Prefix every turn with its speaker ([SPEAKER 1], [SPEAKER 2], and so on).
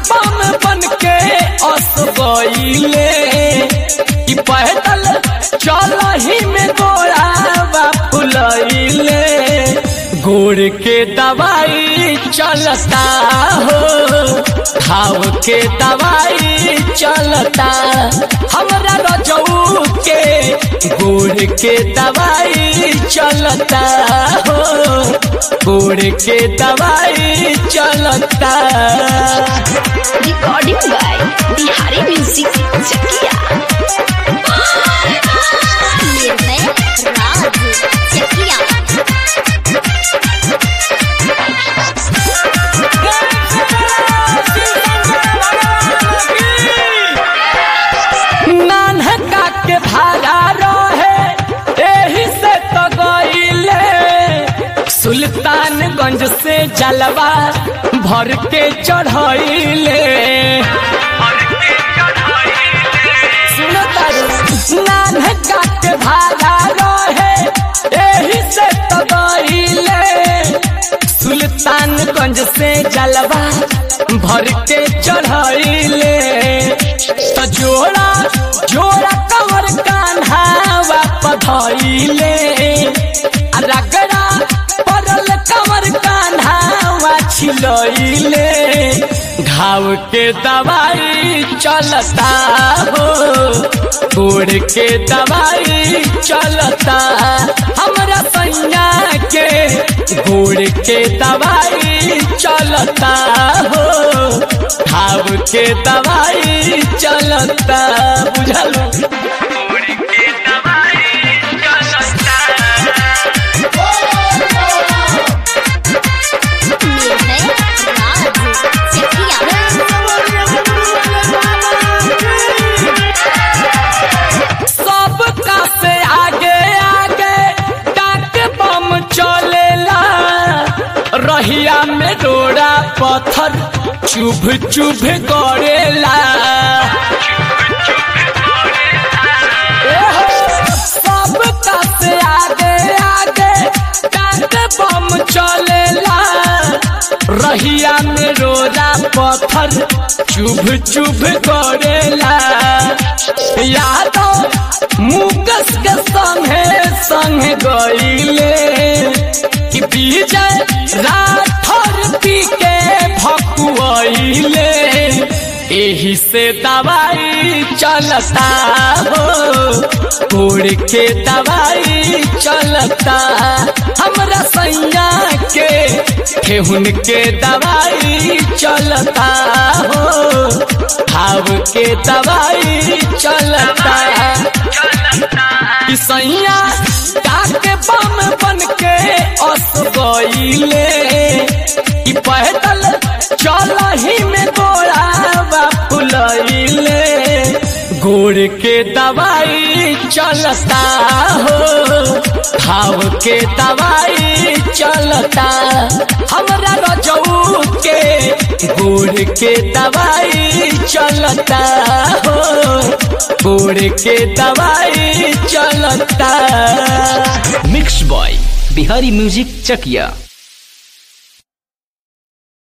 [SPEAKER 1] बम बन के असबैले ई पैदल चल ही में गोड़ावा फुलैले गोड़ के दवाई चलता हो खाव के दवाई चलता हमरा रजऊ के गोड़ के दवाई चलता हो गोड़ के दवाई चलता
[SPEAKER 2] recording by Bihari music Chakiya Nirbhay Raj Chakiya
[SPEAKER 1] नानका के भाड़ा रहे एही से तो गईले सुल्तानगंज से जलवा भर के चढ़ैले सुनो तारू, नानका के भाड़ा रहे एही से तो गईले सुल्तानगंज से जलवा भर के चढ़ैले तो जोड़ा जोड़ा कवर कान्हावा पधैले आ रगड़ा पड़ल कवर कान्हावा छिलैले घाव के दवाई चलता हो गोड़ के दवाई चलता हमरा सैया के गोड़ के दवाई चलता हो घाव के दवाई चलता बुझल
[SPEAKER 2] निर्भय राज चकिया
[SPEAKER 1] सब का से आगे आगे डाक बम चलेला रहिया में डोरा पत्थर चुभ चुभ गड़ेला एहो, सब का से आगे आगे डाक बम चलेला रहिया में रोरा पत्थर चुभ चुभ करेला यादव मुकस के संगे संग गईले कि विजय राठौर पी के भकुआइले एही से दवाई चलता हो कोड़ के दवाई चलता हमरा सैया के ठेहुन के दवाई चलता हो खाव के दवाई चलता कि सैया डाके बम बन के अस गईले कि पैदल चल ही में गोड़ावा फुलैले गोड़ के दवाई चलता हो खाव के दवाई चलता हमरा रजऊ के गोड़ के दवाई चलता हो गोड़ के दवाई चलता
[SPEAKER 3] mix by Bihari music Chakiya